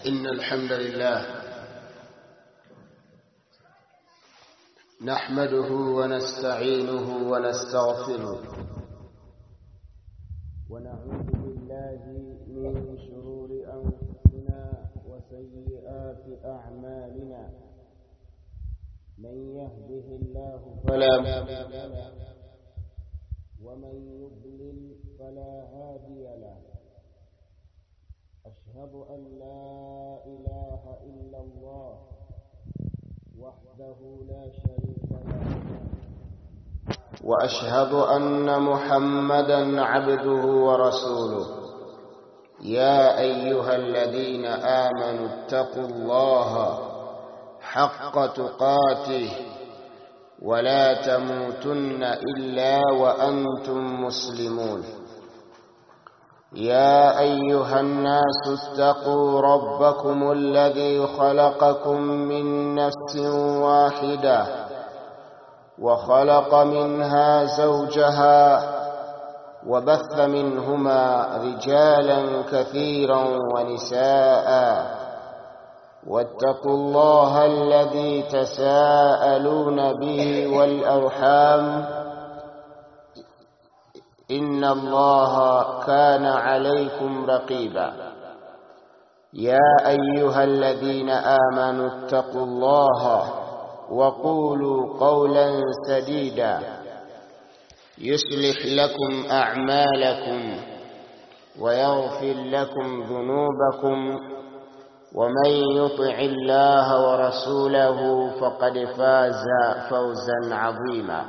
إن الحمد لله نحمده ونستعينه ونستغفره ونعوذ بالله من شرور أنفسنا وسيئات أعمالنا من يهده الله فلا مضل له ومن يضلل فلا هادي له أشهد أن لا إله إلا الله وحده لا شريك له وأشهد أن محمدا عبده ورسوله يا أيها الذين آمنوا اتقوا الله حق تقاته ولا تموتن إلا وأنتم مسلمون يا أيها الناس اتقوا ربكم الذي خلقكم من نفس واحدة وخلق منها زوجها وبث منهما رجالا كثيرا ونساء واتقوا الله الذي تساءلون به والأرحام إن الله كان عليكم رقيبا يا أيها الذين آمنوا اتقوا الله وقولوا قولا سديدا يصلح لكم أعمالكم ويغفر لكم ذنوبكم ومن يطع الله ورسوله فقد فاز فوزا عظيما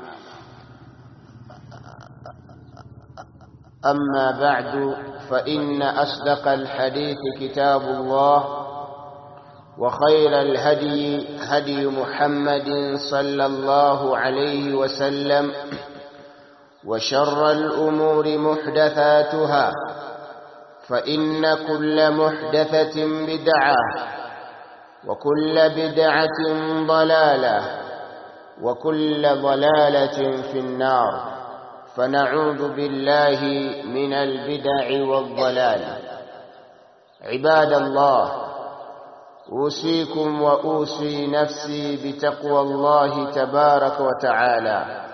أما بعد فإن أصدق الحديث كتاب الله وخير الهدي هدي محمد صلى الله عليه وسلم وشر الأمور محدثاتها فإن كل محدثة بدعة وكل بدعة ضلالة وكل ضلالة في النار فنعوذ بالله من البدع والضلال عباد الله أوصيكم وأوصي نفسي بتقوى الله تبارك وتعالى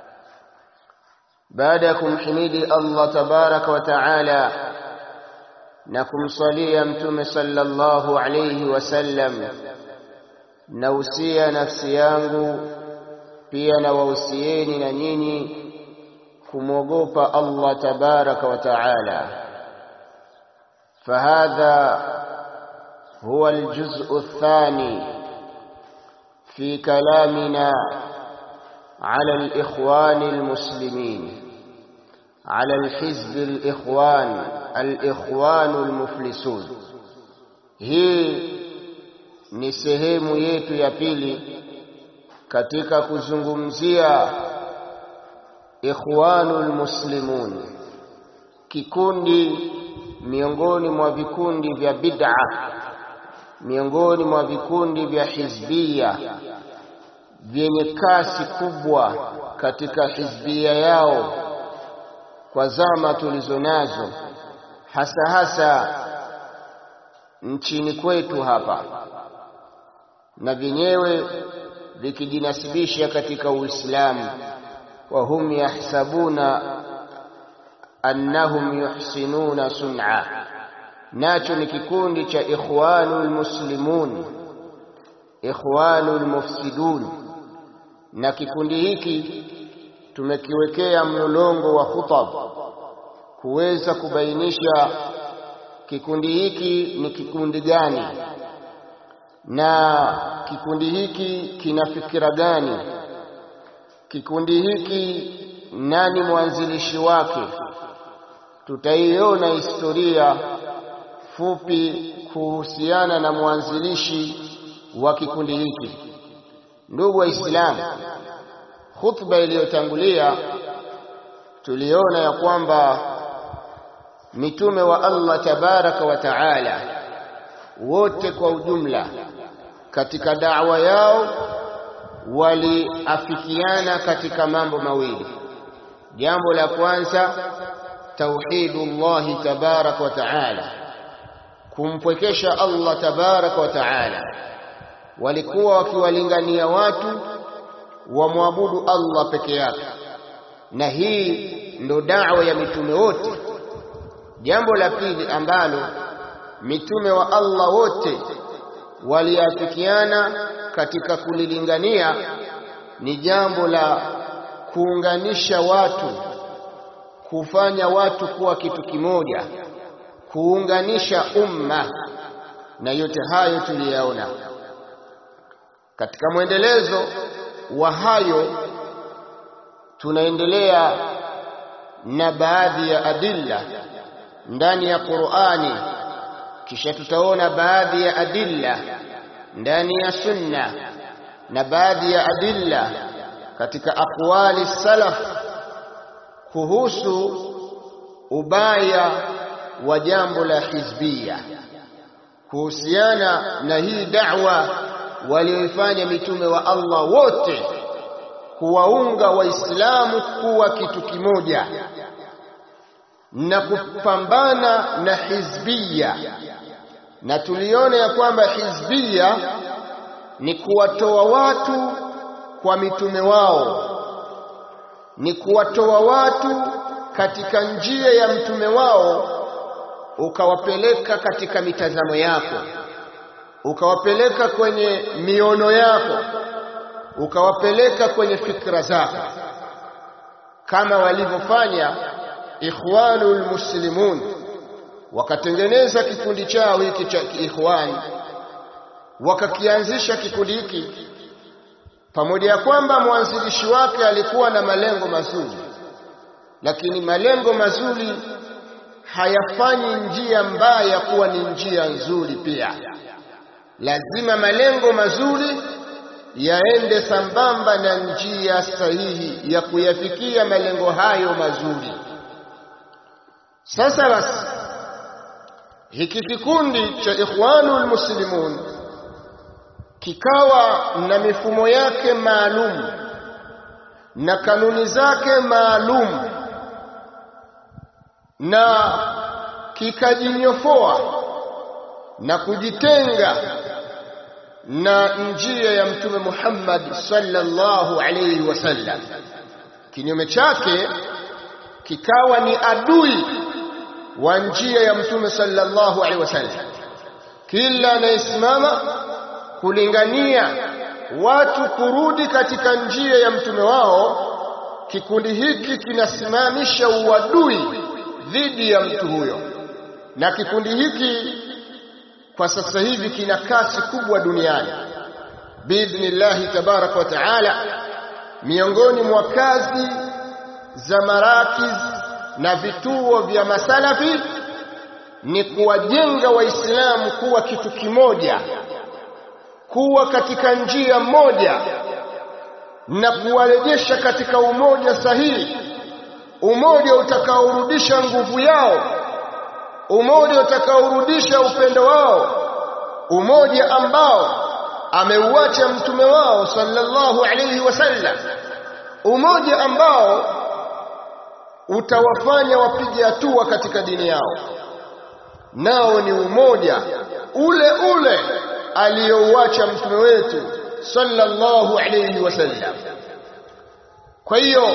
بعدكم حميد الله تبارك وتعالى نكم صليا متوم صلى الله عليه وسلم nausia nafsi yangu pia na wausieni na nyinyi kumwogopa Allah tabaraka wa taala fahadha huwa aljuz'u athani fi kalamina على الإخوان المسلمين على الحزب الإخوان الإخوان المفلسون hii ni sehemu yetu ya pili katika kuzungumzia ikhwanul muslimun kikundi miongoni mwa vikundi vya bid'a miongoni mwa vikundi vya hizbia vyenye kasi kubwa katika hizbia yao kwa zama tulizo nazo hasa hasa nchini kwetu hapa na vyenyewe vikijinasibisha katika Uislamu wa hum yahsabuna annahum yuhsinuna sun'a nacho ni kikundi cha ikhwanul muslimun ikhwanul mufsidun na kikundi hiki tumekiwekea mlolongo wa khutab kuweza kubainisha kikundi hiki ni kikundi gani na kikundi hiki kina fikira gani kikundi hiki nani mwanzilishi wake tutaiona historia fupi kuhusiana na mwanzilishi wa kikundi hiki ndugu waislamu khutba iliyotangulia tuliona ya kwamba mitume wa Allah tabaraka wa taala wote kwa ujumla katika da'wa yao waliafikiana katika mambo mawili jambo la kwanza tauhidullahi tabaraka wa taala kumpwekesha Allah tabaraka wa taala walikuwa wakiwalingania watu wamwabudu Allah peke yake na hii ndo da'wa ya mitume wote jambo la pili ambalo mitume wa Allah wote waliafikiana katika kulilingania ni jambo la kuunganisha watu kufanya watu kuwa kitu kimoja kuunganisha umma na yote hayo tuliyaona katika mwendelezo wa hayo tunaendelea na baadhi ya adilla ndani ya Qur'ani kisha tutaona baadhi ya adilla ndani ya sunna na baadhi ya adilla katika aqwali salaf kuhusu ubaya wa jambo la hizbia kuhusiana na hii da'wa walioifanya mitume wa Allah wote kuwaunga waislamu kuwa kitu kimoja na kupambana na hizbia na tuliona ya kwamba hizbia ni kuwatoa watu kwa mitume wao ni kuwatoa watu katika njia ya mtume wao ukawapeleka katika mitazamo yako ukawapeleka kwenye miono yako ukawapeleka kwenye fikra zako kama walivyofanya ikhwanul muslimun wakatengeneza kikundi chao hiki cha ikhwan wakakianzisha kikundi hiki pamoja ya kwamba mwanzilishi wake alikuwa na malengo mazuri lakini malengo mazuri hayafanyi njia mbaya kuwa ni njia nzuri pia lazima malengo mazuri yaende sambamba na njia sahihi ya kuyafikia malengo hayo mazuri sasa basi hiki kikundi cha ikhwanul muslimun kikawa na mifumo yake maalum na kanuni zake maalum na kikajinyofoa na kujitenga na njia ya mtume Muhammad sallallahu alayhi wasallam kinyume chake kikawa ni adui wa njia ya mtume sallallahu alaihi wasallam kila anayesimama kulingania watu kurudi katika njia ya mtume wao kikundi hiki kinasimamisha uadui dhidi ya mtu huyo na kikundi hiki kwa sasa hivi kina kasi kubwa duniani biidhnillahi tabaraka wa taala miongoni mwa kazi za marakiz na vituo vya masalafi ni kuwajenga waislamu kuwa kitu kimoja kuwa katika njia moja na kuwarejesha katika umoja sahihi umoja utakaorudisha nguvu yao umoja utakaorudisha upendo wao umoja ambao ameuacha mtume wao sallallahu alayhi wasallam umoja ambao utawafanya wapige hatua katika dini yao nao ni umoja ule ule aliyouacha mtume wetu sallallahu alayhi wasallam kwa hiyo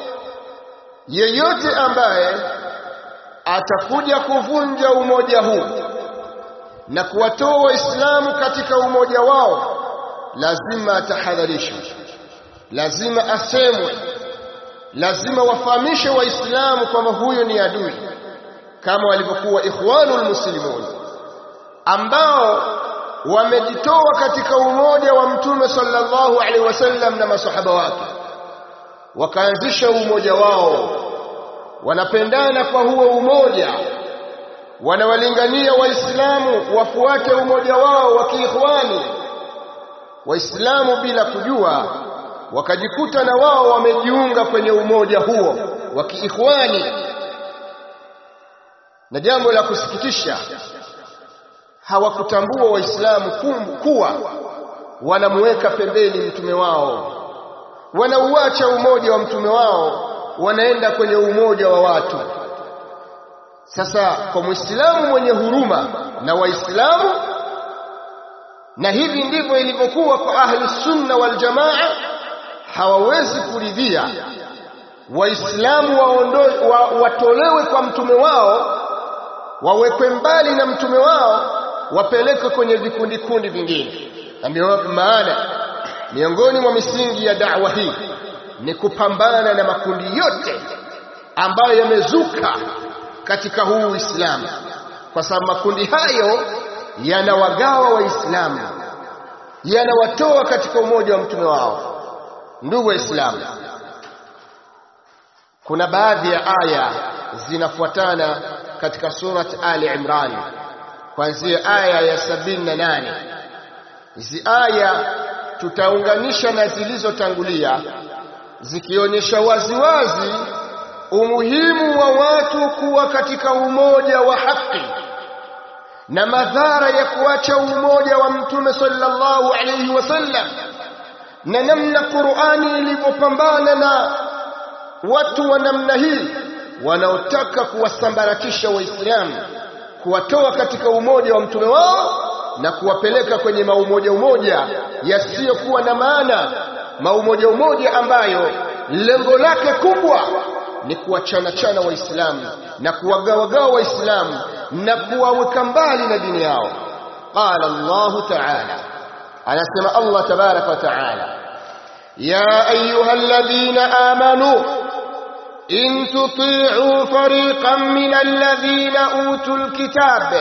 yeyote ambaye atakuja kuvunja umoja huu na kuwatoa waislamu katika umoja wao lazima atahadharishwe lazima asemwe lazima wafahamishe waislamu kwamba huyo ni adui kama walivyokuwa ikhwanul muslimun ambao wamejitoa katika umoja wa mtume sallallahu alaihi wasallam na masahaba wake wakaanzisha umoja wao wanapendana kwa huo umoja wanawalingania waislamu wafuate umoja wao wa kiikhwani waislamu bila kujua wakajikuta na wao wamejiunga kwenye umoja huo wa kiikhwani na jambo la kusikitisha hawakutambua waislamu kuwa wanamuweka pembeni mtume wao wanauacha umoja wa mtume wao wanaenda kwenye umoja wa watu sasa kwa muislamu mwenye huruma na waislamu na hivi ndivyo ilivyokuwa kwa ahli sunna wal jamaa hawawezi kuridhia waislamu waondoe wa, watolewe kwa mtume wao wawekwe mbali na mtume wao wapelekwe kwenye vikundi kundi vingine na maana miongoni mwa misingi ya da'wa hii ni kupambana na makundi yote ambayo yamezuka katika huu Uislamu kwa sababu makundi hayo yanawagawa waislamu yanawatoa katika umoja wa mtume wao ndugu waislamu kuna baadhi ya aya zinafuatana katika surat Ali Imran kuanzia aya ya sabini na nane hizi aya tutaunganisha na zilizotangulia zikionyesha waziwazi umuhimu wa watu kuwa katika umoja wa haki na madhara ya kuacha umoja wa mtume sallallahu alayhi wasallam na namna Qur'ani ilivyopambana na watu wa namna hii wanaotaka kuwasambaratisha waislamu kuwatoa katika umoja wa mtume wao na kuwapeleka kwenye maumoja umoja yasiyokuwa na maana maumoja umoja ambayo lengo lake kubwa ni kuwachana chana waislamu na kuwagawagawa waislamu na kuwaweka mbali na dini yao qala Allah ta'ala anasema Allah tabaraka wa ta'ala ya ayuha alladhina amanu in tuti'u fariqan min alladhina utul kitab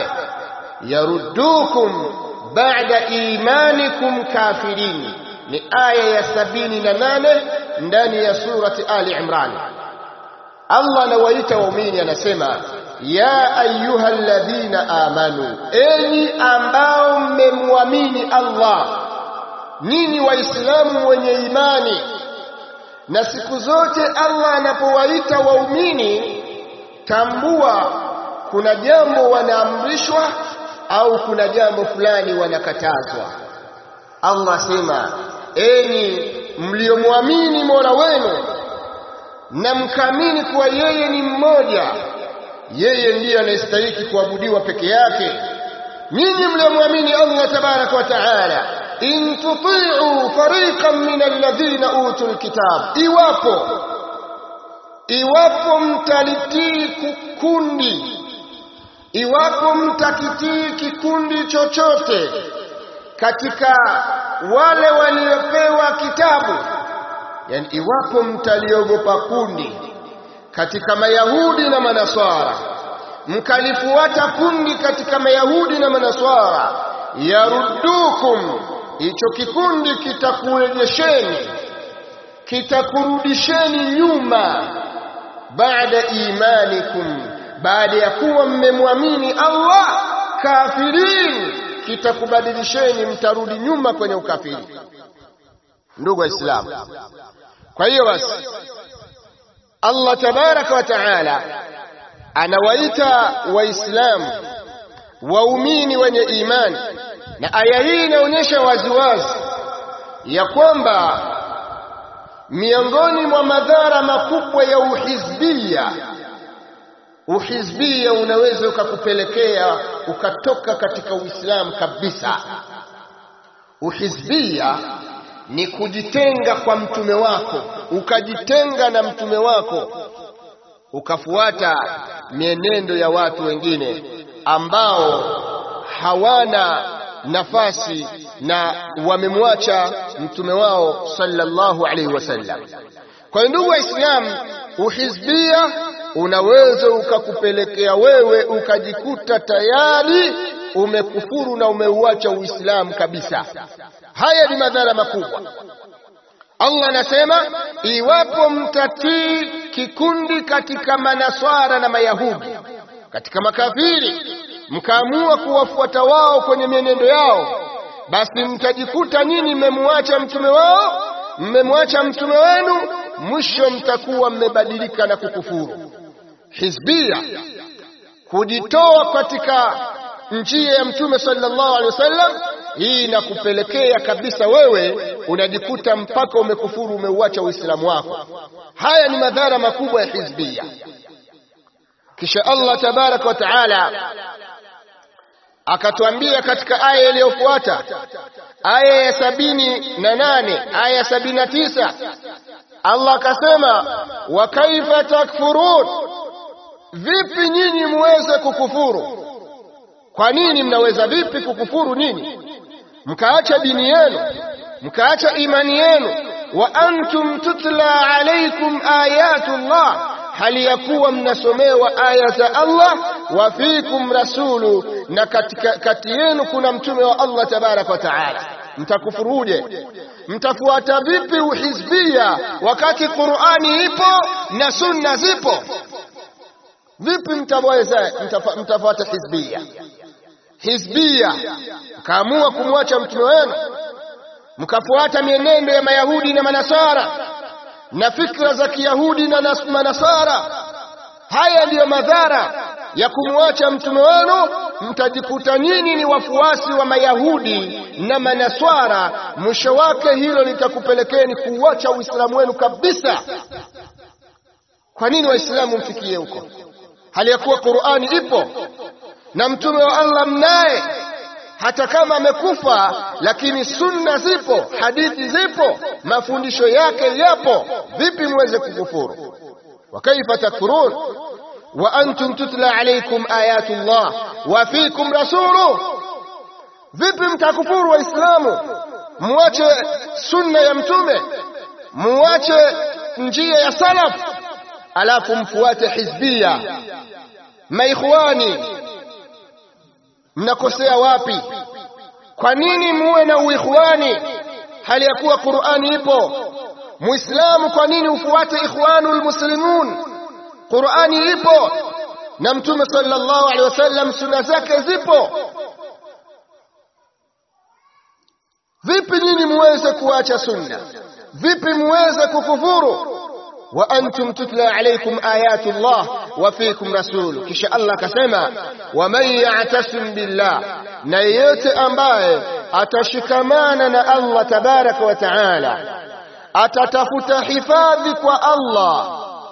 yaruddukum ba'da imanikum kafirin ni aya ya sabini na nane ndani ya surati Ali Imran Allah anawaita waumini anasema ya ayuha alladhina amanu enyi ambao mmemwamini Allah nyinyi waislamu wenye imani na siku zote Allah anapowaita waumini tambua kuna jambo wanaamrishwa au kuna jambo fulani wanakatazwa Allah sema enyi mliomwamini Mola wenu na mkamini kuwa yeye ni mmoja yeye ndiye anayestahili kuabudiwa peke yake nyinyi mliomwamini Allah tabaraka wa taala in tuti'u fariqan min alladhina utul kitab iwapo iwapo mtalitii kukundi iwapo mtakitii kikundi chochote katika wale waliopewa kitabu yani iwapo mtaliogopa kundi katika mayahudi na manaswara mkalifuata kundi katika mayahudi na manaswara yaruddukum hicho kikundi kitakurejesheni kitakurudisheni nyuma baada imanikum baada ya kuwa mmemwamini Allah kafirin kitakubadilisheni mtarudi nyuma kwenye ukafiri ndugu waislamu kwa hiyo basi Allah tabaraka wa taala anawaita waislamu waumini wenye imani na aya hii inaonyesha waziwazi ya kwamba miongoni mwa madhara makubwa ya uhizbia uhizbia unaweza ukakupelekea ukatoka katika Uislamu kabisa uhizbia ni kujitenga kwa mtume wako ukajitenga na mtume wako ukafuata mienendo ya watu wengine ambao hawana nafasi na wamemwacha mtume wao sallallahu alaihi wasallam kwa ndugu waislamu uhizbia unaweza ukakupelekea wewe ukajikuta tayari umekufuru na umeuacha uislamu kabisa haya ni madhara makubwa Allah anasema iwapo mtatii kikundi katika manaswara na mayahudi katika makafiri mkaamua kuwafuata wao kwenye mienendo yao basi mtajikuta nyinyi mmemwacha mtume wao mmemwacha mtume wenu mwisho mtakuwa mmebadilika na kukufuru hizbia kujitoa katika njia ya mtume sallallahu alaihi wasallam hii inakupelekea kabisa wewe unajikuta mpaka umekufuru umeuacha uislamu wako haya ni madhara makubwa ya hizbia kisha Allah tabaraka wa taala akatuambia katika aya iliyofuata aya ya sabini na nane aya ya sabini na tisa Allah akasema wa kaifa takfurun vipi nyinyi muweze kukufuru kwa nini mnaweza vipi kukufuru nini mkaacha dini yenu mkaacha imani yenu wa antum tutla alaykum ayatullah hali ya kuwa mnasomewa aya za Allah wa fikum rasulu na katika kati yenu kuna mtume wa Allah tabaraka wa taala mtakufuruje mtafuata vipi uhizbia wakati Qur'ani ipo na sunna zipo vipi mtaweza mtafuata hizbia hizbia mkaamua kumwacha mtume wenu mkafuata mienendo ya mayahudi na manasara na fikra za kiyahudi na manasara haya ndiyo madhara ya kumwacha mtume wenu mtajikuta nyinyi ni wafuasi wa mayahudi na manaswara mwisho wake hilo litakupelekeni kuuacha uislamu wenu kabisa kwa nini waislamu mfikie huko hali ya kuwa qurani ipo na mtume wa allah mnaye hata kama amekufa lakini sunna zipo hadithi zipo mafundisho yake yapo vipi muweze kukufuru wa kaifa takfurun wa antum tutla alaykum ayatullah wa fikum rasuluh vipi mtakufuru waislamu muache sunna ya mtume muache njia ya salaf alafu mfuate hizbia maikhwani mnakosea wapi kwa nini muwe na uikhwani hali ya kuwa qurani ipo muislamu kwa nini ufuate ikhwanul muslimun qurani ipo na mtume sallallahu alaihi wasallam sunna zake zipo vipi nyinyi muweze kuacha sunna vipi muweze kukufuru wa antum tutla alaykum ayatullah wa fikum rasul kisha Allah akasema wa man ya'tasim billah na yeyote ambaye atashikamana na Allah tabaraka wa taala atatafuta hifadhi kwa Allah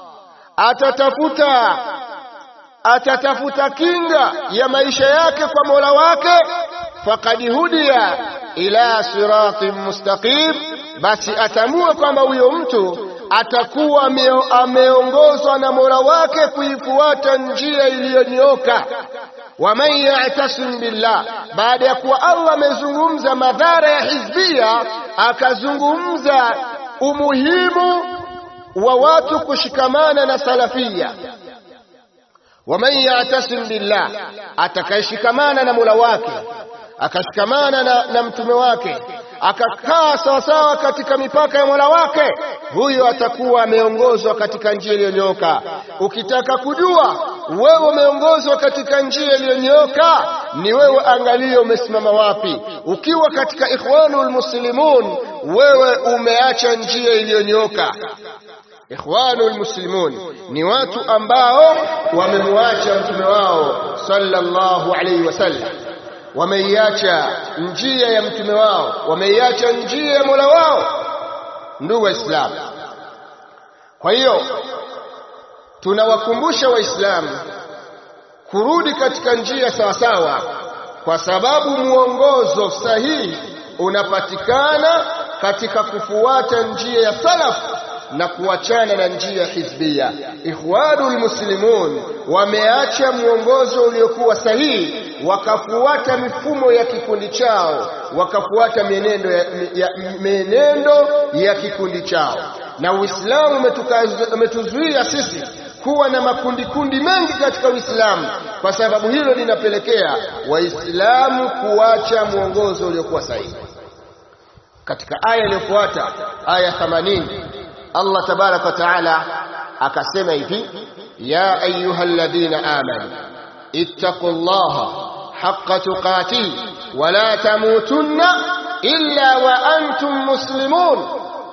atatafuta atatafuta kinga ya maisha yake kwa Mola wake faqad hudiya ila siratin mustaqim basi atamua kwamba huyo mtu atakuwa ameongozwa na Mola wake kuifuata njia iliyonyooka. Waman ya'tasim billah, baada ya kuwa Allah amezungumza madhara ya hizbia, akazungumza umuhimu wa watu kushikamana na salafia. Waman ya'tasim billah, atakayeshikamana na Mola wake akashikamana na, na mtume wake akakaa sawasawa katika mipaka ya Mola wake, huyo atakuwa ameongozwa katika njia iliyonyooka. Ukitaka kujua wewe umeongozwa katika njia iliyonyooka, ni wewe angalie umesimama wapi. Ukiwa katika ikhwanul muslimun, wewe umeacha njia iliyonyooka. Ikhwanul muslimun ni watu ambao wamemwacha mtume wao sallallahu alaihi wasallam wameiacha njia ya mtume wao, wameiacha njia ya Mola wao. Ndugu Waislamu, kwa hiyo tunawakumbusha Waislamu kurudi katika njia sawasawa, kwa sababu mwongozo sahihi unapatikana katika kufuata njia ya salaf na kuachana na njia hizbia. Ikhwanul muslimun wameacha mwongozo uliokuwa sahihi, wakafuata mifumo ya kikundi chao, wakafuata mienendo ya, ya, mienendo ya kikundi chao, na Uislamu umetuzuia sisi kuwa na makundi kundi mengi katika Uislamu, kwa sababu hilo linapelekea Waislamu kuacha mwongozo uliokuwa sahihi. Katika aya iliyofuata aya 80 Allah tabaraka wa taala akasema hivi ya ayuha alladhina amanu ittaqullaha haqqa tuqatih wa la tamutunna illa wa antum muslimun,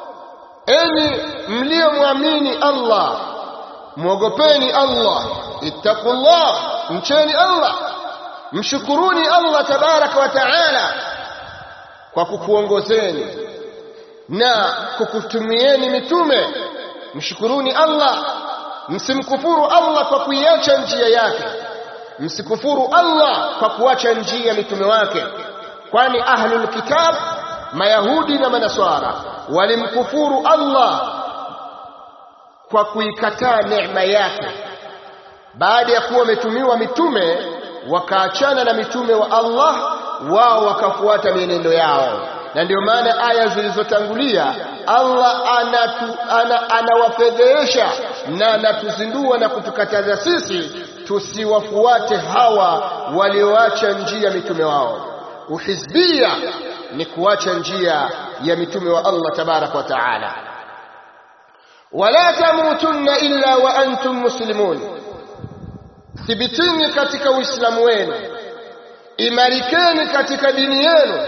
enyi mliomwamini Allah mwogopeni Allah, ittaqullah, mcheni Allah, mshukuruni Allah tabaraka wa taala kwa kukuongozeni na kukutumieni mitume. Mshukuruni Allah msimkufuru Allah kwa kuiacha njia yake msikufuru Allah kwa kuacha njia ya mitume wake kwani ahlul kitab mayahudi na manaswara walimkufuru Allah kwa kuikataa neema yake baada ya kuwa wametumiwa mitume wakaachana na mitume wa Allah wao wakafuata mienendo yao na ndio maana aya zilizotangulia Allah anatu, ana, anawafedhehesha na anatuzindua na kutukataza sisi tusiwafuate hawa walioacha njia mitume wao uhizbia ni kuacha njia ya mitume wa Allah tabarak wa taala wala tamutunna illa wa antum muslimun thibitini katika uislamu wenu imarikeni katika dini yenu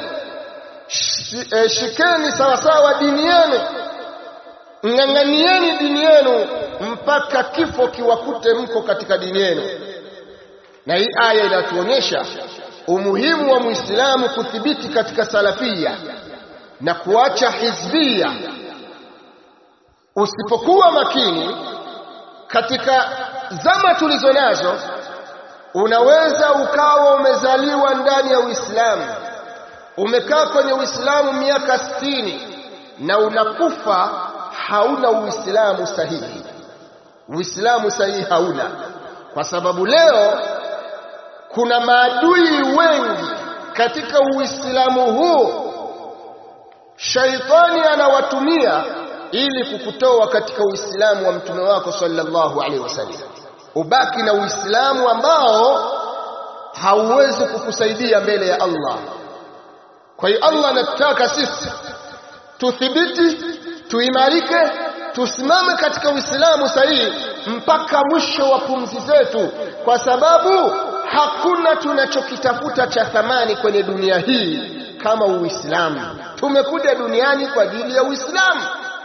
shikeni sawasawa dini yenu ng'ang'anieni dini yenu mpaka kifo kiwakute mko katika dini yenu na hii aya inatuonyesha umuhimu wa muislamu kuthibiti katika salafia na kuacha hizbia usipokuwa makini katika zama tulizo nazo unaweza ukawa umezaliwa ndani ya Uislamu umekaa kwenye Uislamu miaka sitini na unakufa hauna Uislamu sahihi Uislamu sahihi hauna kwa sababu leo kuna maadui wengi katika Uislamu huu shaitani anawatumia ili kukutoa katika Uislamu wa mtume wako sallallahu alaihi wasallam ubaki na Uislamu ambao hauwezi kukusaidia mbele ya Allah kwa hiyo Allah anataka sisi tuthibiti tuimarike tusimame katika Uislamu sahihi mpaka mwisho wa pumzi zetu kwa sababu hakuna tunachokitafuta cha thamani kwenye dunia hii kama Uislamu tumekuja duniani kwa ajili ya Uislamu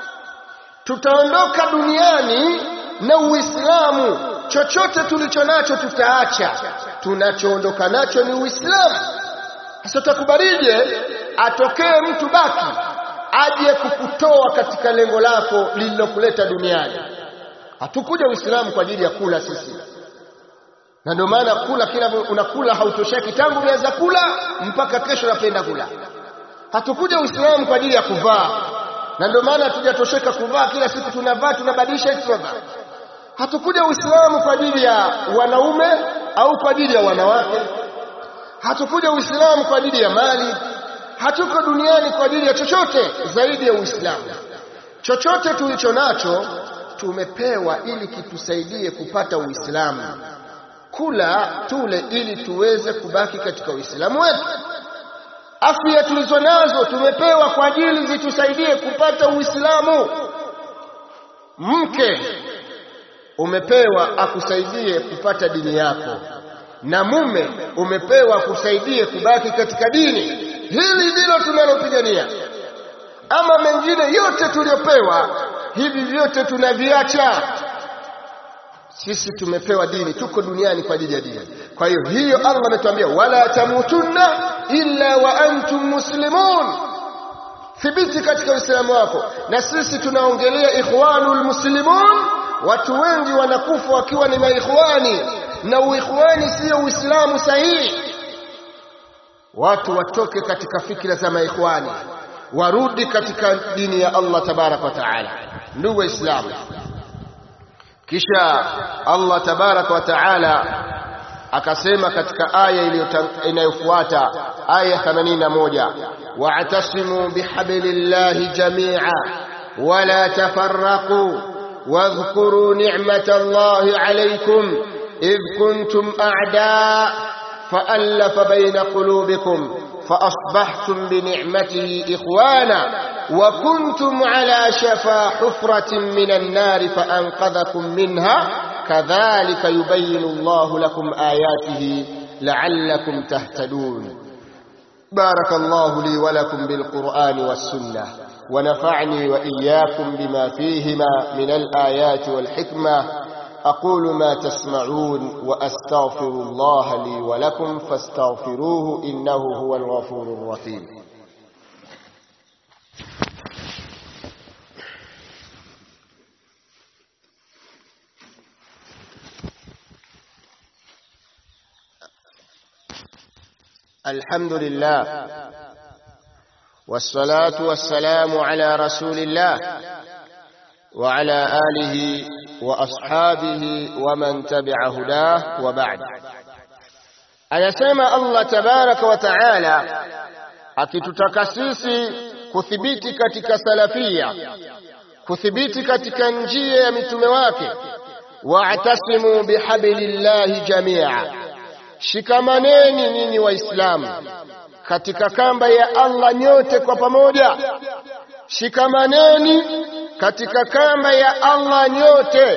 tutaondoka duniani na Uislamu chochote tulicho nacho tutaacha tunachoondoka nacho ni Uislamu sasa takubarije atokee mtu baki aje kukutoa katika lengo lako lililokuleta duniani hatukuja Uislamu kwa ajili ya kula sisi na ndio maana kula kila unakula hautosheki tangu umeanza kula mpaka kesho unapenda kula hatukuja Uislamu kwa ajili ya kuvaa na ndio maana hatujatosheka kuvaa kila siku tunavaa tunabadilisha tunavaa hatukuja Uislamu kwa ajili ya wanaume au kwa ajili ya wanawake hatukuja Uislamu kwa ajili ya mali hatuko duniani kwa ajili ya chochote zaidi ya Uislamu chochote tulicho nacho tumepewa ili kitusaidie kupata Uislamu kula tule ili tuweze kubaki katika Uislamu wetu afya tulizo nazo tumepewa kwa ajili zitusaidie kupata Uislamu mke umepewa akusaidie kupata dini yako na mume umepewa akusaidie kubaki katika dini hili ndilo tunalopigania ama mengine yote tuliyopewa hivi vyote tunaviacha sisi tumepewa dini tuko duniani kwa ajili ya dini kwa hiyo hiyo Allah ametuambia wala tamutunna illa wa antum muslimun thibiti katika uislamu wako na sisi tunaongelea ikhwanul muslimun watu wengi wanakufa wakiwa ni maikhwani na uikhwani sio uislamu sahihi watu watoke katika fikra za maikhwani warudi katika dini ya Allah tabarak wa taala ndugu waislamu kisha Allah tabarak wa taala akasema katika aya inayofuata aya 81 wa'tasimu bihablillahi jami'a wala tafarraqu واذكروا نعمة الله عليكم إذ كنتم أعداء فألف بين قلوبكم فأصبحتم بنعمته إخوانا وكنتم على شفا حفرة من النار فأنقذكم منها كذلك يبين الله لكم آياته لعلكم تهتدون بارك الله لي ولكم بالقرآن والسنة ونفعني وإياكم بما فيهما من الآيات والحكمة أقول ما تسمعون وأستغفر الله لي ولكم فاستغفروه إنه هو الغفور الرحيم الحمد لله والصلاة والسلام على رسول الله وعلى آله وأصحابه ومن تبع هداه وبعد anasema Allah tabaraka wa taala akitutaka sisi kuthibiti katika salafia kuthibiti katika njia ya mitume wake wa'tasimu bihablillahi jamia shikamaneni ninyi waislamu katika kamba ya Allah nyote kwa pamoja shikamaneni katika kamba ya Allah nyote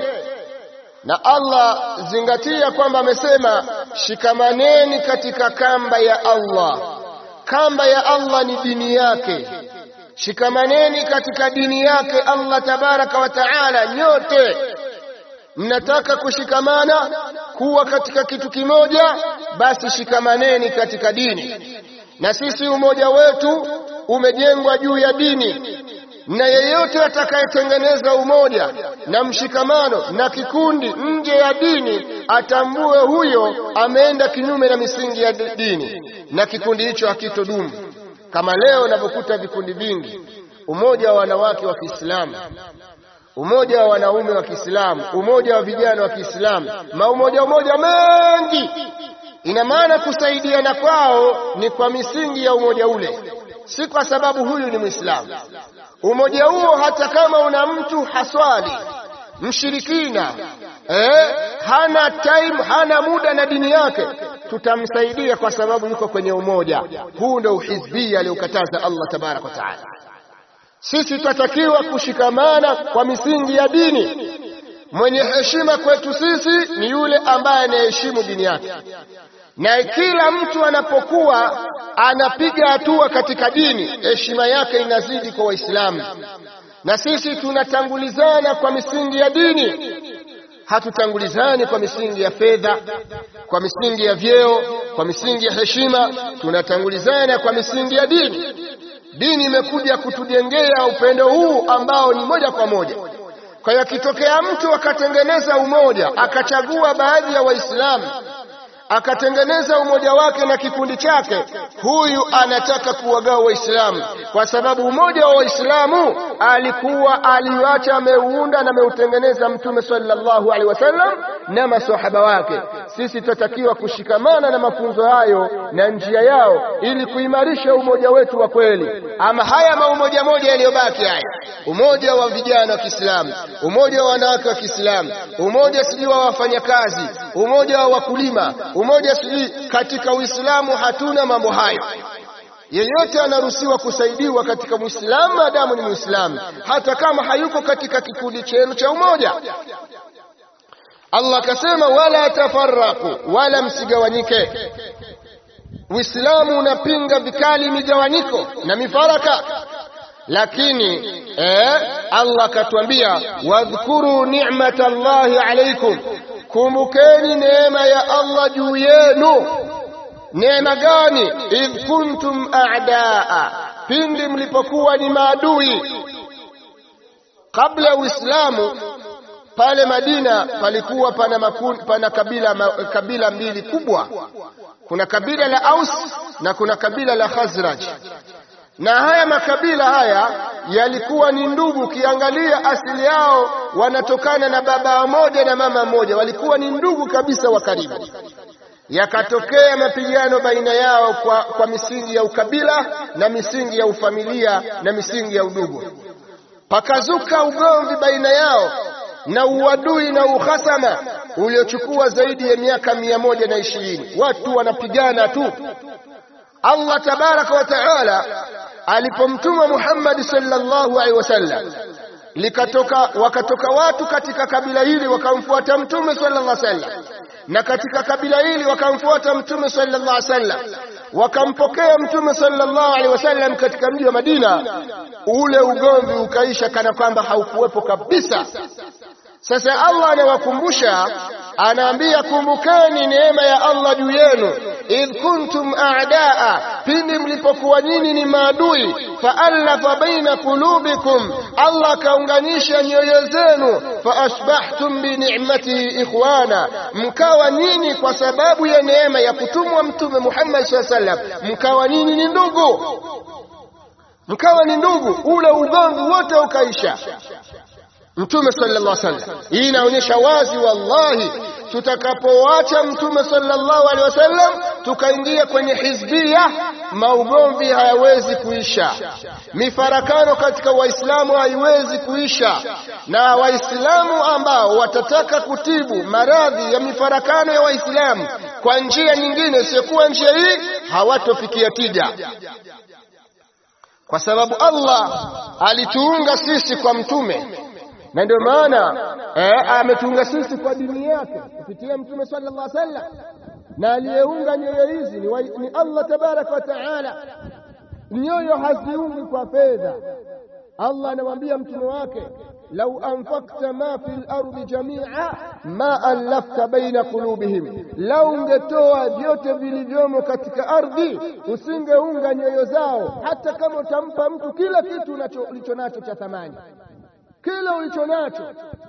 na Allah zingatia kwamba amesema shikamaneni katika kamba ya Allah kamba ya Allah ni dini yake shikamaneni katika dini yake Allah tabaraka wa taala nyote mnataka kushikamana kuwa katika kitu kimoja basi shikamaneni katika dini na sisi umoja wetu umejengwa juu ya dini na yeyote atakayetengeneza umoja na mshikamano na kikundi nje ya dini atambue huyo ameenda kinyume na misingi ya dini na kikundi hicho hakitodumu kama leo unavyokuta vikundi vingi umoja wa wanawake wa Kiislamu umoja wa wanaume wa Kiislamu umoja wa vijana wa Kiislamu maumoja umoja mengi ina maana kusaidiana kwao ni kwa misingi ya umoja ule si kwa sababu huyu ni Muislamu umoja huo hata kama una mtu haswali mshirikina eh, hana time hana muda na dini yake tutamsaidia kwa sababu yuko kwenye umoja huu ndio uhizbia aliokataza Allah tabarak wa taala sisi tutatakiwa kushikamana kwa misingi ya dini mwenye heshima kwetu sisi ni yule ambaye anaheshimu dini yake na kila mtu anapokuwa anapiga hatua katika dini heshima yake inazidi kwa waislamu na sisi tunatangulizana kwa misingi ya dini hatutangulizani kwa misingi ya fedha kwa misingi ya vyeo kwa misingi ya heshima tunatangulizana kwa misingi ya dini dini imekuja kutujengea upendo huu ambao ni moja kwa moja kwa hiyo akitokea mtu akatengeneza umoja akachagua baadhi ya waislamu akatengeneza umoja wake na kikundi chake huyu anataka kuwagawa waislamu kwa sababu umoja wa waislamu alikuwa aliwacha ameuunda na ameutengeneza mtume sallallahu alaihi wasallam na maswahaba wake sisi tutatakiwa kushikamana na mafunzo hayo na njia yao ili kuimarisha umoja wetu wa kweli ama haya maumoja moja yaliyobaki haya umoja wa vijana wa Kiislamu umoja wa wanawake wa Kiislamu umoja sijui wa wafanyakazi umoja wa wakulima umoja sijui katika Uislamu hatuna mambo hayo yeyote anaruhusiwa kusaidiwa katika Muislamu maadamu ni Muislamu hata kama hayuko katika kikundi chenu cha umoja Allah akasema wala tafarraku wala msigawanyike Uislamu unapinga vikali migawanyiko na mifaraka lakini eh, Allah akatuambia wadhkuru ni'matallahi alaykum kumbukeni neema ya Allah juu yenu neema gani idh kuntum a'daa pindi mlipokuwa ni maadui kabla ya Uislamu pale Madina palikuwa pana, makun, pana kabila, ma, kabila mbili kubwa kuna kabila la Aus na kuna kabila la Khazraj na haya makabila haya yalikuwa ni ndugu ukiangalia asili yao wanatokana na baba mmoja na mama mmoja walikuwa ni ndugu kabisa wa karibu yakatokea mapigano baina yao kwa, kwa misingi ya ukabila na misingi ya ufamilia na misingi ya udugu pakazuka ugomvi baina yao na uadui na uhasama uliochukua zaidi ya miaka mia moja na ishirini watu wanapigana tu Allah tabaraka wa taala alipomtuma Muhammad sallallahu alaihi wasallam likatoka wakatoka watu katika kabila hili wakamfuata mtume sallallahu alaihi wasallam na katika kabila hili wakamfuata mtume sallallahu alaihi wasallam wakampokea mtume sallallahu alaihi wasallam katika mji wa Madina ule ugomvi ukaisha kana kwamba haukuwepo kabisa sasa Allah anawakumbusha anaambia kumbukeni neema ya Allah juu yenu idh kuntum a'daa pindi mlipokuwa nyinyi ni maadui faallafa baina qulubikum Allah akaunganisha nyoyo zenu faasbahtum bi ni'matihi ikhwana mkawa nyinyi kwa sababu ya neema ya kutumwa mtume Muhammad sallallahu alaihi wasallam mkawa nyinyi ni ndugu mkawa ni ndugu ule ugomvi wote ukaisha Mtume sallallahu alaihi wasallam. Hii inaonyesha wazi wallahi, tutakapoacha Mtume sallallahu alaihi wasallam tukaingia kwenye hizbia, maugomvi hayawezi kuisha, mifarakano katika Waislamu haiwezi kuisha, na Waislamu ambao watataka kutibu maradhi ya mifarakano ya Waislamu kwa njia nyingine isiyokuwa njia hii hawatofikia tija kwa sababu Allah alituunga sisi kwa mtume na ndio maana eh, ametunga sisi kwa dini yake kupitia mtume sallallahu alaihi wasallam na aliyeunga nyoyo hizi ni, wa, ni Allah tabaraka wa taala nyoyo haziungi kwa fedha Allah anamwambia mtume wake lau anfakta ma fi lardi jamia ma allafta baina qulubihim, lau ungetoa vyote vilivyomo katika ardhi usingeunga nyoyo zao, hata kama utampa mtu kila kitu ulicho nacho cha thamani kile ulicho nacho,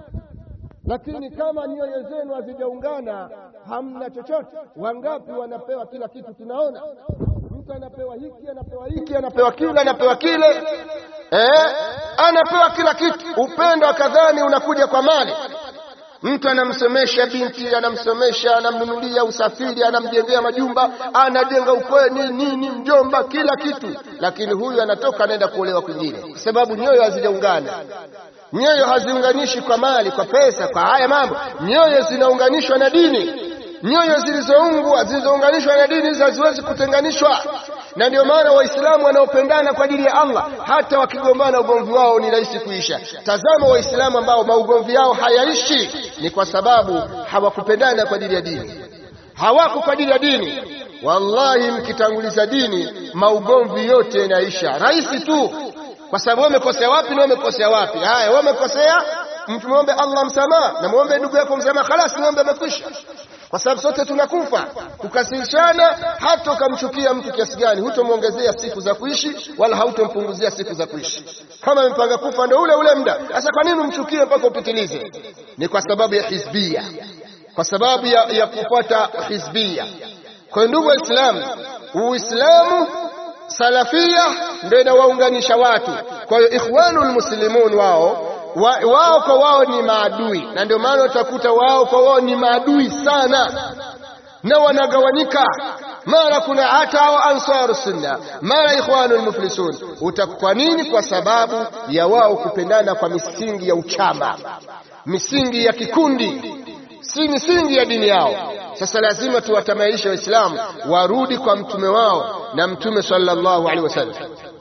lakini kama nyoyo zenu hazijaungana hamna chochote. Wangapi wanapewa kila kitu? Tunaona mtu anapewa hiki, anapewa hiki, anapewa kile, anapewa kile, eh, anapewa kila kitu. Upendo kadhani unakuja kwa mali. Mtu anamsomesha binti, anamsomesha, anamnunulia usafiri, anamjengea majumba, anajenga ukweni, nini, mjomba, kila kitu, lakini huyu anatoka anaenda kuolewa kwingine, kwa sababu nyoyo hazijaungana. Nyoyo haziunganishi kwa mali, kwa pesa, kwa haya mambo. Nyoyo zinaunganishwa na dini. Nyoyo zilizoungwa zilizounganishwa na dini hizi haziwezi kutenganishwa, na ndio maana Waislamu wanaopendana kwa ajili ya Allah hata wakigombana ugomvi wao ni rahisi kuisha. Tazama Waislamu ambao maugomvi yao hayaishi, ni kwa sababu hawakupendana kwa ajili ya dini, hawako kwa ajili ya dini. Wallahi, mkitanguliza dini, maugomvi yote yanaisha rahisi tu kwa sababu wewe umekosea wapi na wewe umekosea wapi? Haya, wewe umekosea, muombe Allah msamaha na muombe ndugu yako msamaha, khalas, muombe amekwisha. Kwa sababu sote tunakufa. Kukasirishana, hata ukamchukia mtu kiasi gani, hutomwongezea siku za kuishi wala hautompunguzia siku za kuishi. Kama amepanga kufa ndio ule ule muda. Sasa kwa nini umchukie mpaka upitilize? Ni kwa sababu ya hizbia, kwa sababu ya, ya kufuata hizbia. Kwa ndugu Waislamu, Uislamu salafia ndio inawaunganisha watu. Kwa hiyo ikhwanul muslimun wao wa, wao kwa wao ni maadui, na ndio maana utakuta wao kwa wao ni maadui sana, na wanagawanyika. Mara kuna hata hao ansaru sunna, mara ikhwanul muflisun. Kwa nini? Kwa sababu ya wao kupendana kwa misingi ya uchama, misingi ya kikundi, si misingi ya dini yao. Sasa lazima tuwatamaishe Waislamu warudi kwa mtume wao na mtume sallallahu alaihi wasallam.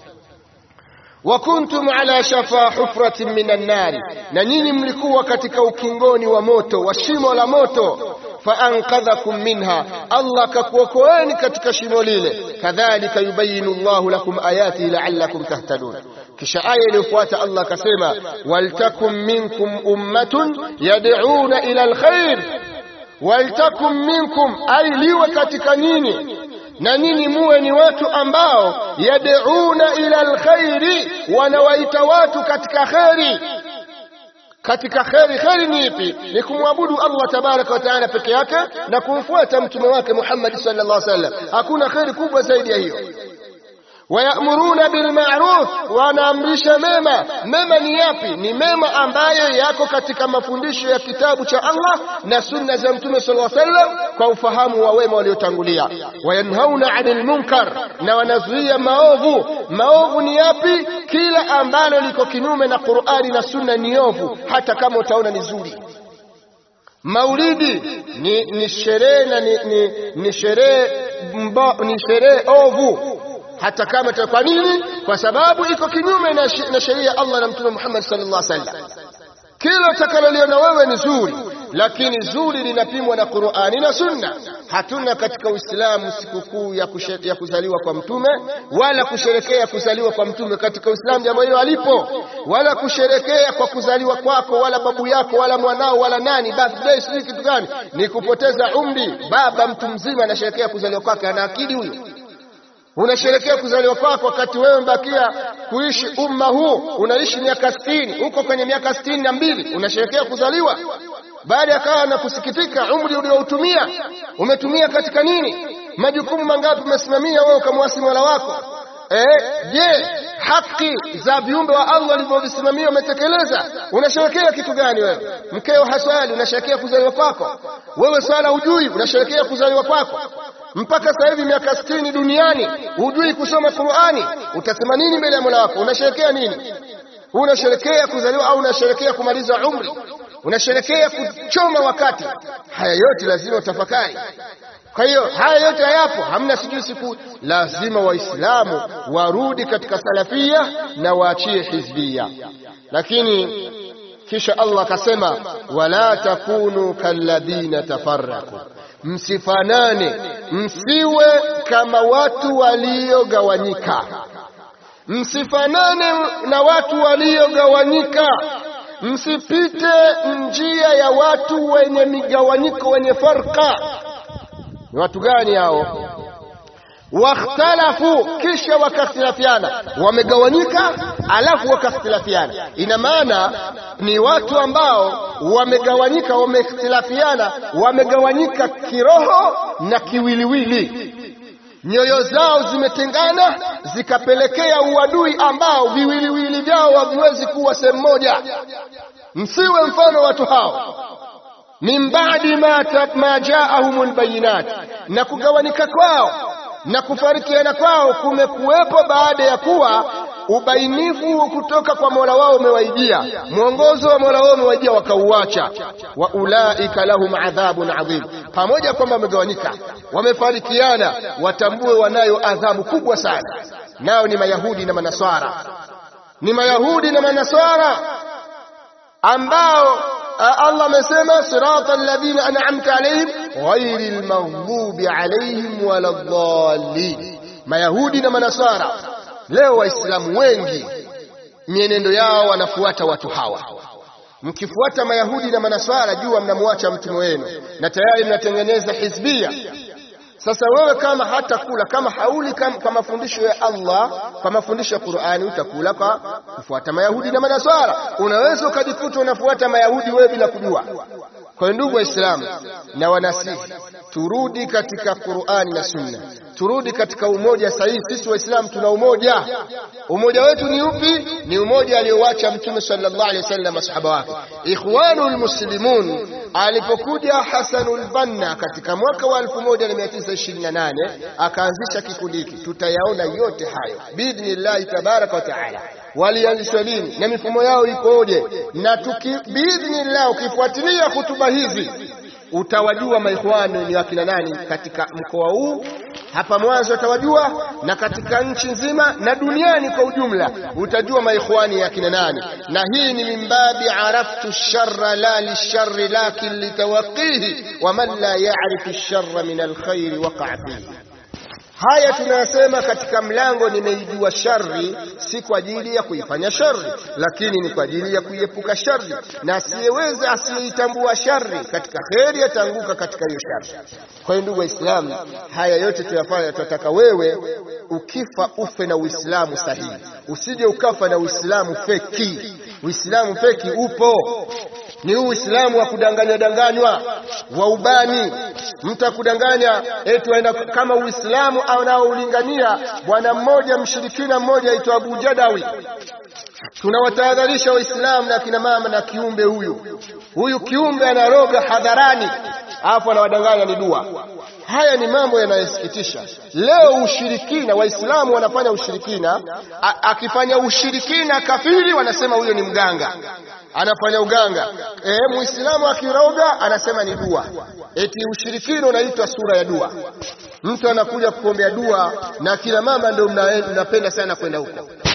wa kuntum ala shafa hufratin minan nari, na nyinyi mlikuwa katika ukingoni wa moto wa shimo la moto. Faankadhakum minha, Allah akakuokoeni katika shimo lile. Kadhalika yubayinu Allahu lakum ayatihi la'allakum tahtadun. Kisha aya iliyofuata Allah akasema, waltakum minkum ummatun yad'una ila alkhair waltakum minkum, ai liwe katika nyinyi na nyinyi muwe ni watu ambao yad'una ila alkhairi, wanawaita watu katika kheri. Katika kheri, kheri ni ipi? Ni kumwabudu Allah tabaraka wa taala peke yake na kumfuata mtume wake Muhammad sallallahu alaihi wasallam. Hakuna kheri kubwa zaidi ya hiyo. wayamuruna bilmaruf, wanaamrisha mema. Mema ni yapi? Ni mema ambayo yako katika mafundisho ya kitabu cha Allah na sunna za Mtume sallallahu alaihi wasallam kwa ufahamu wa wema waliotangulia. Wayanhauna anil munkar, na wanazuia maovu. Maovu ni yapi? Kila ambalo liko kinyume na Qur'ani na sunna ni ovu, hata kama utaona ni zuri. Maulidi ni, ni sherehe na ni, ni, ni sherehe ni sherehe ovu hata kama kwa nini? Kwa sababu iko kinyume na sheria ya Allah na Mtume Muhammad sallallahu alaihi wasallam. Kila utakaloliona wewe ni zuri, lakini zuri linapimwa na Qur'ani na Sunna. Hatuna katika Uislamu sikukuu ya, ya kuzaliwa kwa mtume wala kusherekea kuzaliwa kwa mtume. Katika Uislamu jambo hilo halipo, wala kusherekea kwa kuzaliwa kwako wala babu yako wala mwanao wala nani, birthday sijui kitu gani, ni kupoteza umri. Baba mtu mzima anasherekea kuzaliwa kwake, ana akili huyo? Unasherekea kuzaliwa kwako wakati wewe mbakia kuishi umma huu, unaishi miaka sitini, uko kwenye miaka sitini na mbili, unasherekea kuzaliwa baada ya kaa na kusikitika, umri ulioutumia umetumia katika nini? Majukumu mangapi umesimamia wewe ukamwasi Mola wako? Eh, je, haki za viumbe wa Allah walivyovisimamia umetekeleza? Unasherekea kitu gani wewe? Mkeo haswali, unasherekea kuzaliwa kwako? Wewe swala hujui, unasherekea kuzaliwa kwako? mpaka sasa hivi miaka sitini duniani hujui kusoma Qur'ani, utasema nini mbele ya Mola wako? Unasherekea nini? Unasherekea kuzaliwa au unasherekea kumaliza umri? Unasherekea kuchoma wakati? Haya yote lazima utafakari. Kwa hiyo haya yote hayapo, hamna sijui siku. Lazima Waislamu warudi katika salafia na waachie hizbia. Lakini kisha Allah akasema, wala takunu kalladhina tafarraku Msifanane, msiwe kama watu waliogawanyika. Msifanane na watu waliogawanyika, msipite njia ya watu wenye migawanyiko, wenye farka. Ni watu gani hao? Wakhtalafu, kisha wakakhtilafiana. Wamegawanyika alafu wakakhtilafiana, ina maana ni watu ambao wamegawanyika, wamekhtilafiana, wamegawanyika kiroho na kiwiliwili. Nyoyo zao zimetengana, zikapelekea uadui ambao viwiliwili vyao haviwezi kuwa sehemu moja. Msiwe mfano watu hao min ba'di ma, ma jaahumul bayinat, na kugawanika kwao na kufarikiana kwao kumekuwepo baada ya kuwa ubainifu kutoka kwa Mola wao umewaijia, mwongozo wa Mola wao umewaijia, wakauacha. wa ulaika lahum adhabun adhim, pamoja kwamba wamegawanyika, wamefarikiana, watambue wanayo adhabu kubwa sana, nao ni Mayahudi na Manaswara, ni Mayahudi na Manaswara ambao Allah amesema sirata alladhina an'amta alayhim ghairil maghdubi alayhim waladdallin, Mayahudi na Manasara. Leo Waislamu wengi mienendo yao wanafuata watu hawa. Mkifuata Mayahudi na Manasara, jua mnamwacha mtume wenu na tayari mnatengeneza hizbia. Sasa wewe kama hata kula kama hauli kama, kwa mafundisho ya Allah kwa mafundisho ya Qur'ani utakula kwa kufuata Mayahudi na Manaswara. Unaweza ukajikuta unafuata Mayahudi wewe bila kujua. Kwa hiyo ndugu Waislamu, na wanasihi turudi katika Qur'ani na Sunna, turudi katika umoja sahihi. Sisi Waislamu tuna umoja. Umoja wetu ni upi? Ni umoja aliowacha Mtume sallallahu alaihi wasallam masahaba wake. Ikhwanul Muslimun alipokuja Hasanul Banna katika mwaka wa 1928 akaanzisha kikundi hiki, tutayaona yote hayo biidhnillahi tabaraka wa taala. Walianzishwa lini na mifumo yao ikoje? Na tuki biidhnillah, ukifuatilia hutuba hizi utawajua maikhwani ni wakina nani katika mkoa huu hapa Mwanza utawajua, na katika nchi nzima na duniani kwa ujumla utajua maikhwani ya kina nani. Na hii ni mimbabi araftu sharra la lisharri lakin litawaqihi wa man la ya'rifu sharra min alkhairi waqa'a fihi. Haya tunayasema katika mlango, nimeijua shari si kwa ajili ya kuifanya shari, lakini ni kwa ajili ya kuiepuka shari, na asiyeweza asiyeitambua shari katika kheri ataanguka katika hiyo shari. Kwa hiyo ndugu Waislamu, haya yote tuyafanya, tunataka wewe ukifa ufe na Uislamu sahihi, usije ukafa na Uislamu feki. Uislamu feki upo ni huu Uislamu wa kudanganya danganywa wa ubani. Mtu akudanganya eti waenda kama Uislamu anaoulingania bwana mmoja mshirikina mmoja aitwa Abu Jadawi. Tunawatahadharisha Waislamu na kina mama na kiumbe huyu huyu kiumbe anaroga hadharani, alafu anawadanganya ni dua. Haya ni mambo yanayosikitisha. Leo ushirikina, Waislamu wanafanya ushirikina. A, akifanya ushirikina kafiri wanasema huyo ni mganga, anafanya uganga. E, Muislamu akiroga anasema ni dua. Eti ushirikina unaitwa sura ya dua. Mtu anakuja kukuombea dua, na kila mama ndio mnapenda sana kwenda huko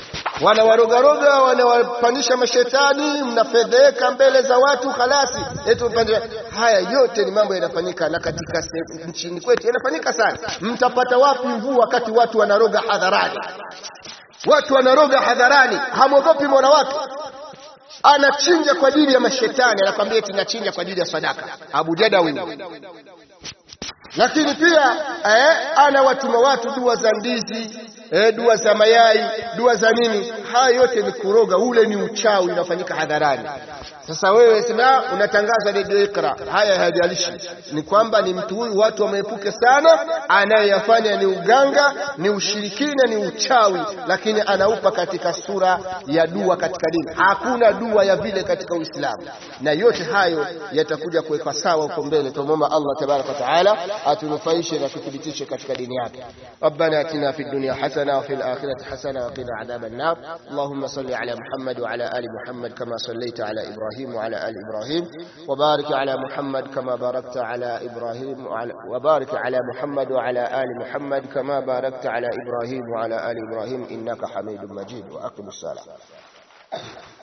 wanawarogaroga wanawapandisha mashetani mnafedheka mbele za watu halasi eti mpande haya yote ni mambo yanafanyika na katika se- nchini kwetu yanafanyika sana mtapata wapi mvua wakati watu wanaroga hadharani watu wanaroga hadharani hamwogopi mola wake anachinja kwa ajili ya mashetani anakwambia eti nachinja kwa ajili ya sadaka abu jadawi lakini pia eh, anawatuma watu dua za ndizi eh, dua za mayai dua za nini haya yote ni kuroga ule ni uchawi unafanyika hadharani sasa wewe sema unatangaza redio ikra haya hayajalishi ni kwamba ni mtu huyu watu wameepuke sana anayeyafanya ni uganga ni ushirikina ni uchawi lakini anaupa katika sura ya dua katika dini hakuna dua ya vile katika uislamu na yote hayo yatakuja kuwekwa sawa huko mbele tumwomba allah tabaraka wa taala atunufaishe na tuthibitishe katika dini yake ربنا اتنا في الدنيا حسنه وفي الاخره حسنه وقنا عذاب النار اللهم صل على محمد وعلى ال محمد كما صليت على ابراهيم وعلى ال ابراهيم وبارك على محمد كما باركت على ابراهيم وعلى وبارك على محمد وعلى ال محمد كما باركت على ابراهيم وعلى ال ابراهيم انك حميد مجيد واقم الصلاه